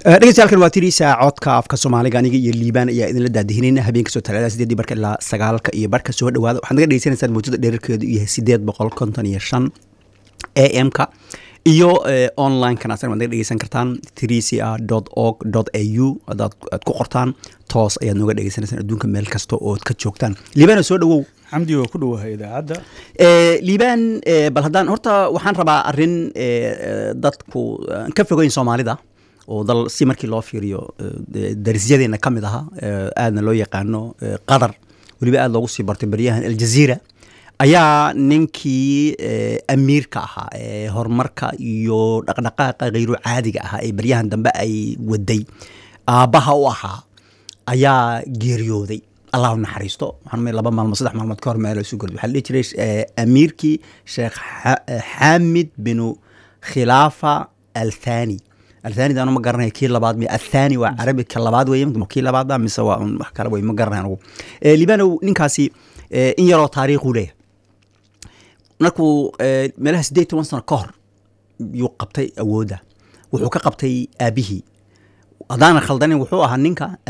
dhegeystayaal waa tiriisa codka afka soomaaliga aniga iyo liibaan ayaa idinla daadihinayna habeenka soo talaada sideedii barka ilaa sagaalka iyo barka soo dhawaada waxaad naga dhegeysanaysaan mawjada dheerarkeedu yahay sideed boqol konton iyo shan a m ka iyo online-kan asana waad naga dhegeysan kartaan trca org a u adaad aad ku qortaan toos ayaad nooga dhegeysanaysaan adduunka meel kasta ood ka joogtaan liibaana soo dhawow xamdi waa ku dhowahay idaacadda liibaan bal haddaan horta waxaan rabaa arrin dadku ka fogeyn soomaalida oo dal si markii loo fiiriyo darisyadeena ka mid aha aadna loo yaqaano qatar weliba aada loogu sii bartay baryahan aljaziira ayaa ninkii amiirka ahaa ee horumarka iyo dhaqdhaqaaqa khayru caadiga ahaa ee baryahan dambe ay waday aabbaha u ahaa ayaa geeriyooday allah u naxariisto waxaan laba maalmood saddex maalmood ka hor meel isu gorday waxaa la dhihi jiray amiirkii sheekh xaamid binu khilaafa althani althani anu ma garanaya kii labaad mi athani waa carabi ka labaad weye kii labaad mise waa wax kale wey ma garanaya anugu libanow ninkaasi in yaroo taariikhu leeyahay markuu meelaha siddeed toban sano ka hor yuu qabtay awoodda wuxuu ka qabtay aabihii haddaanan khaldanin wuxuu ahaa ninka